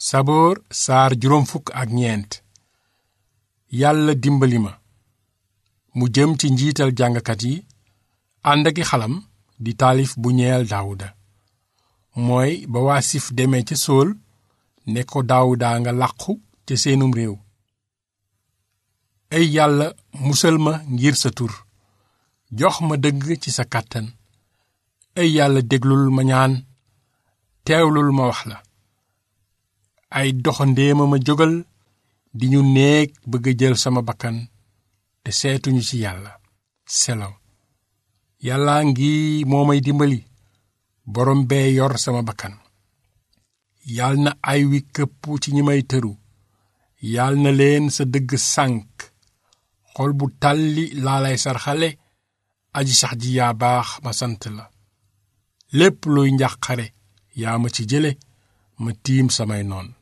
saboor saar juróom fukk ak ñeent yàlla dimbali ma mu jëm ci njiital jàngkat yi ànd aki xalam di taalif bu ñeel daawuda mooy ba waa sif demee ca sool ne ko daawuda nga làqu ca seenum réew ay yàlla musal ma ngir sa tur jox ma dëgg ci sa kàttan ay yàlla déglul ma ñaan teewlul ma wax la ay doxandéema ma jógal di ñu néeg bëgg a jël sama bakkan te seetuñu ci yàlla selaw yàlla ngi moo may dimbali borom bee yor sama bakkan yal na ay wi këpp ci ñi may tëru yal na leen sa dëgg sànk xol bu tàlli laa lay sarxale aji sax ji yaa baax ma sant la lépp luy njàqare yaa ma ci jële ma tiim samay noon